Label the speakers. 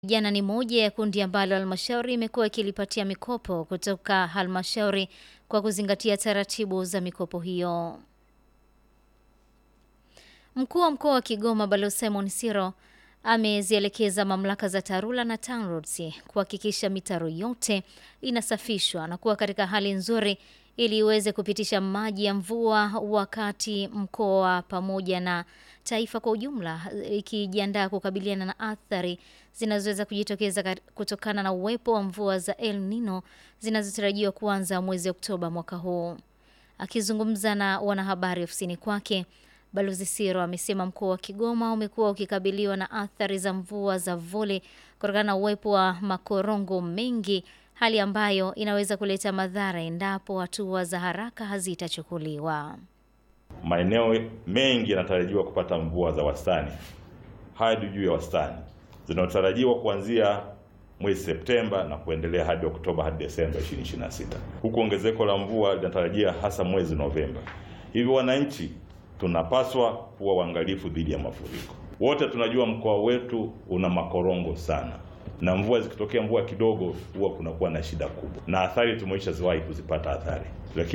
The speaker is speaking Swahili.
Speaker 1: Vijana ni moja ya kundi ambalo halmashauri imekuwa ikilipatia mikopo kutoka halmashauri kwa kuzingatia taratibu za mikopo hiyo. Mkuu wa mkoa wa Kigoma Balozi Simon Siro amezielekeza mamlaka za TARURA na TANROADS kuhakikisha mitaro yote inasafishwa na kuwa katika hali nzuri ili iweze kupitisha maji ya mvua wakati mkoa pamoja na taifa kwa ujumla ikijiandaa kukabiliana na athari zinazoweza kujitokeza kutokana na uwepo wa mvua za El Nino zinazotarajiwa kuanza mwezi Oktoba mwaka huu. Akizungumza na wanahabari ofisini kwake, Balozi Siro amesema mkoa wa Kigoma umekuwa ukikabiliwa na athari za mvua za vuli kutokana na uwepo wa makorongo mengi, hali ambayo inaweza kuleta madhara endapo hatua za haraka hazitachukuliwa.
Speaker 2: Maeneo mengi yanatarajiwa kupata mvua za wastani hadi juu ya wastani zinazotarajiwa kuanzia mwezi Septemba na kuendelea hadi Oktoba hadi Desemba 2026. Huku ongezeko la mvua linatarajia hasa mwezi Novemba. Hivyo wananchi tunapaswa kuwa waangalifu dhidi ya mafuriko. Wote tunajua mkoa wetu una makorongo sana, na mvua zikitokea, mvua kidogo, huwa kunakuwa na shida kubwa, na athari tumeisha ziwahi kuzipata athari, lakini